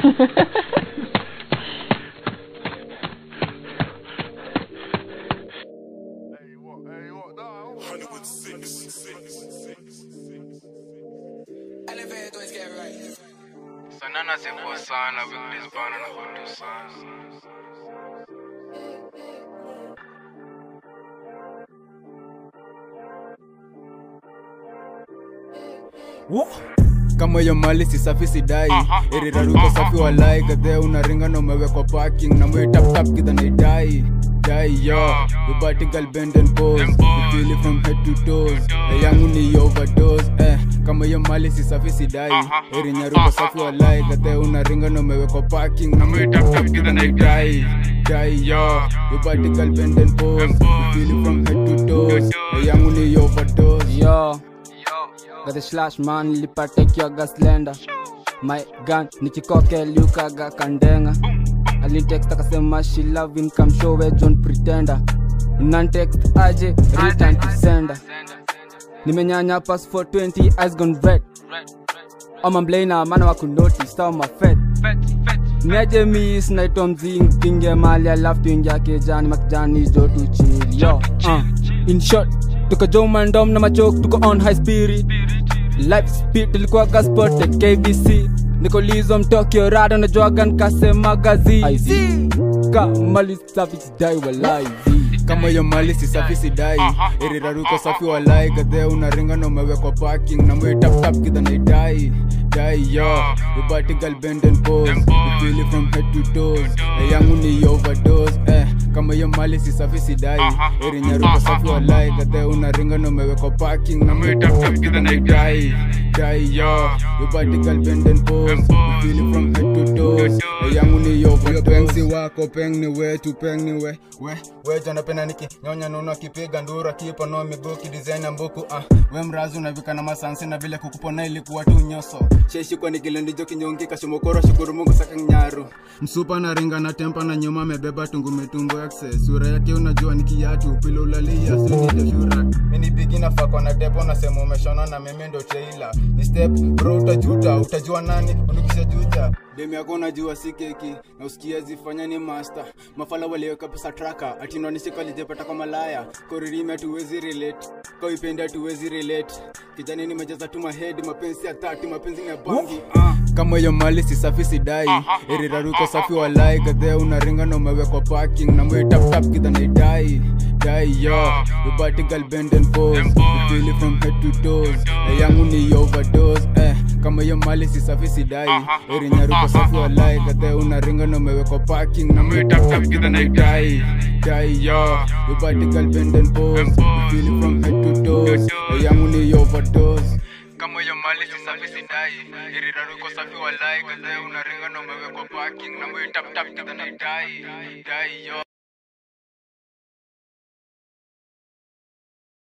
Elevators get right. Sanana sikuwa sana with this bana na kutu sana. Wo. kama hiyo mali si safi sidai iriraruko safi walai kadhe unaringa na umewekwa parking na mwe tap tap kidha naidai dai yo ubatigal bend and pose you feel it from head to toes na yangu ni overdose eh kama hiyo mali si safi sidai irinyaruko safi walai kadhe unaringa na umewekwa parking na mwe tap tap kidha naidai dai yo ubatigal bend and pose you feel it from head to toes na yangu ni overdose Yo, got the slash man lipatekiwa gaslenda my gun nikikoke liukaga kandenga alintext akasema she loving come show we john pretender unantext aje return to sender nimenyanya pass for 20 eyes gone red ama mblena mana wakunoti sawa mafet niaje mis naitwa mzing pinge mali alafu tuingia kejani makijani jo tuchili yo uh. in short tuko jomandom na machok tuko on high spirit life speed tulikuwa gasport kbc nikolizo mtokyo rado najwaga nkasema gazi kamali savage dai walai kama hiyo mali si safi sidai iriraruko safi walai gadhe unaringa na umewekwa parking na mwe tap tap kidha naidai dai yo ubatigal bend and pose you feel it from head to toes na yangu ni overdose eh kama hiyo mali si safi sidai irinyaruko safi walai gadhe unaringa na umewekwa parking na mwe tap tap kidha naidai dai yo ubatigal bend and pose you feel it from head to toes na yangu ni overdose peng si wako peng ni wetu peng ni we we we janapenda niki nyonya nuno kipiga ndura kipo no miguu kidesign mbuku ah we mrazi unavika na masansi na vile kukupona ilikuwa tu nyoso sheshi kwa nikilendijo kinyongi kashomokoro shukuru mungu saka nyaru msupa na ringa na tempa na nyuma amebeba tungu mitumbo access sura yake unajua ni kiatu pilo ulalia sio shura mini bigi na fako na depo na sema umeshona na mimi ndo teila ni step bro utajuta utajua nani unukisha juja demi yako unajua si keki na usikia zifanya ni master mafala waliweka pesa traka atinwanisika alijepata kwa malaya koririme tuwezi relate kauipenda tuwezi relate kijani nimejaza tu mahedi mapenzi ya tatu mapenzi ya bangi ah. kama hiyo mali si safi sidai iriraruko safi walai gadhe unaringa na umewekwa parking na mwe tap tap kidha naidai dai yo ubatigal bend and pose you feel it from head to toes na yangu ni overdose eh kama hiyo mali si safi sidai irinyaruko safi walai gadhe unaringa na umewekwa parking na mwe tap tap kidha naidai dai yo ubatigal bend and pose you feel it from head to toes na yangu ni overdose kama hiyo mali si safi sidai iriraruko safi walai gadhe unaringa na umewekwa parking na mwe tap tap kidha naidai dai yo